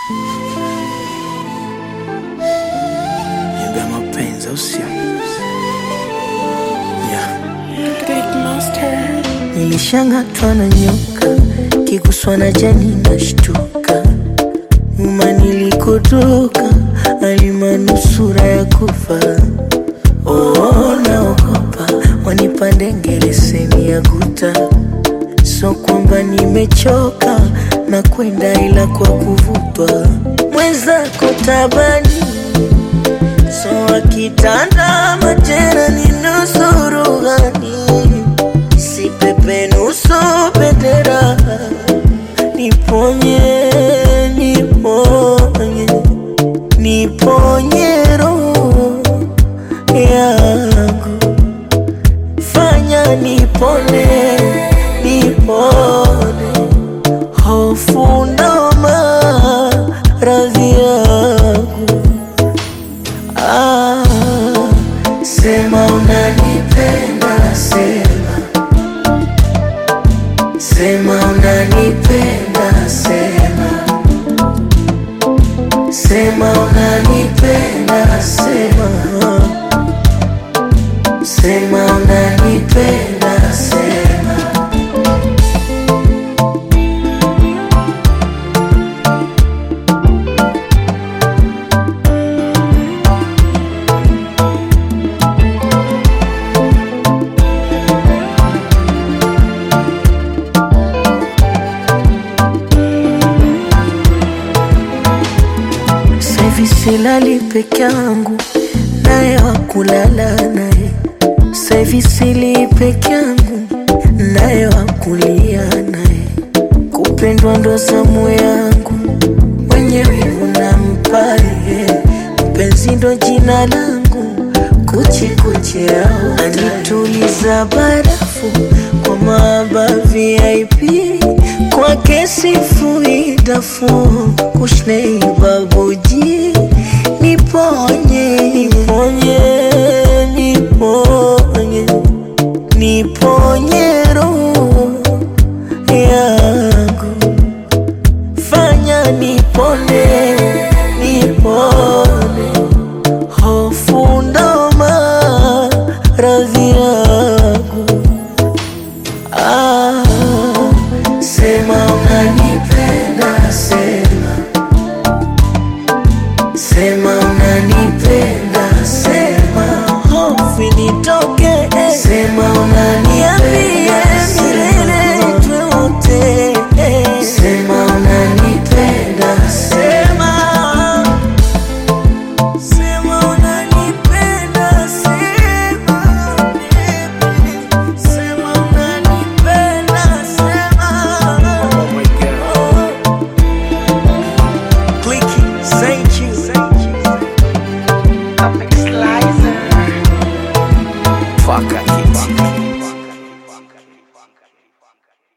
Niambia mapenzi au sio? Yeah. Click Master. Nilishangatwa na nyoka, kiguswa na jani nashtuka, nyuma nilikotoka alimanusura ya kufa. Oh, naogopa wanipande ngeleseni ya guta, so kwamba nimechoka na kwenda ila kwa kuvutwa mwenzako tabani so akitanda majera ni nusuru gani si pepe nusu bendera niponye niponye niponye roho yangu fanya nipone nipone hofu ndo maradhi yangu ah, sema unanipenda sema sema unanipenda sema sema unanipenda sema sema unanipenda sema Saivi silali peke yangu naye wakulala naye Saivi sili peke yangu naye wakulia naye kupendwa ndo zamu yangu mwenye wivu na mpaye mpenzi ndo jina langu kuchikuchi yao anituliza barafu kwa maaba VIP kwa kesi fuidafu kushnei babuji niponye niponye niponye niponye roho yangu fanya nipone nipone hofu ndo maradhi yangu ah, sema unanipenda sema sema unanipenda sema hofu nitoke sema unanipenda milele tuote sema unanipenda sema Sema unanipenda, sema, sema unanipenda, sema. Clicky, thank you. Slicer. Fuck